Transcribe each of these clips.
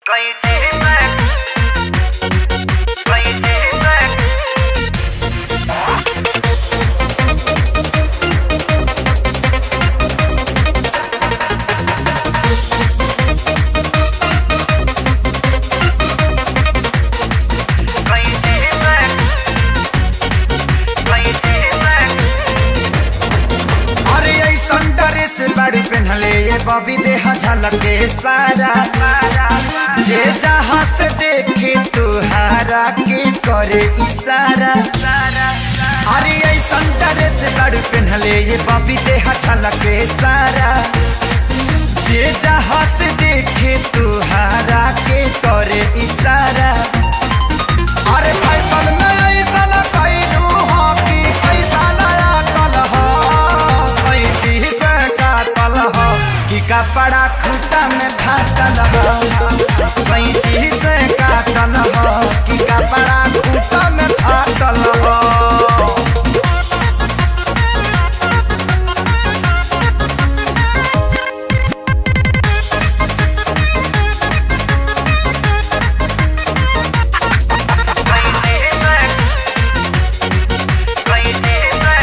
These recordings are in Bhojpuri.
कैची में कैची में कैची में कैची में अरे ऐसन ड्रेस बड़ी पहनले ये बबी देह झलके सारा जे जहाँ से देखे तुहारा के करे इशारा अरे ऐसन ड्रेस बड़ी पहनले ये बबी देह झलके सारा जे जहाँ से देखे तुहारा के करे इशारा अरे फैशन में ऐसन कैलू हो कि पैसा नया टल हो कैची से काटल हो कि कपड़ा खूटा में फाटल हो कैची से काटल हो कि कपड़ा खूटा में फाटल हो कैची में कैची में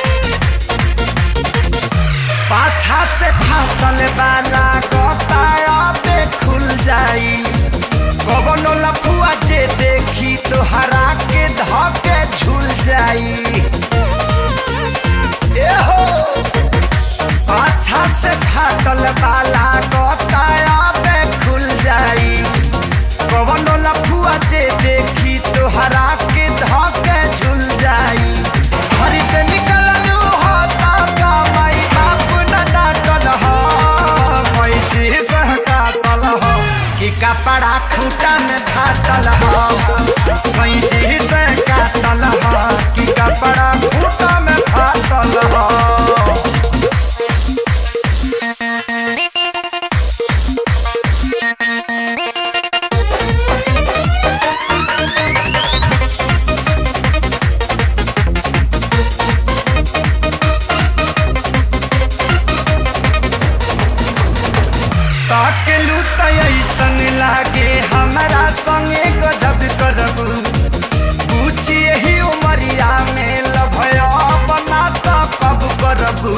पाछा से फाटल वाला गोताया पे खुल जाई कवनो लफुआ जे देखी तो हरा के धके झूल जाई ए हो पाछा से फाटल वाला गोताया पे खुल जाई कवनो लफुआ जे देखी तो हरा के धके झूल जाई हरी से निकललू हो ताका माई बाप न डांटल हो कोई चीज काटल हो कि कपड़ा खूटा में फाटल हो कोई चीज काटल हो कि कपड़ा खूटा में फाटल हो ताकेलू त ऐसन लागे हमरा संगे गजब करबू पूछी यही उमरिया में लभया बना त कब करबू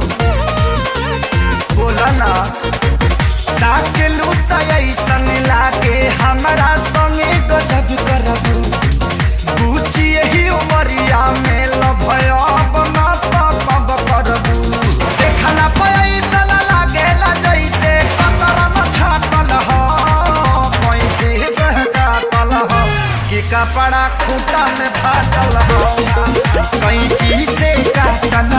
बोला ना ताकेलू त ऐसन लागे हमरा संगे गजब करबू पूछी यही उमरिया में लभया बना त कब करबू देखला पैसा लागेला जैसे कतरन छाटल हो पैसे से काटल हो कि कपड़ा खूटा में फाटल हो कैंची से काटल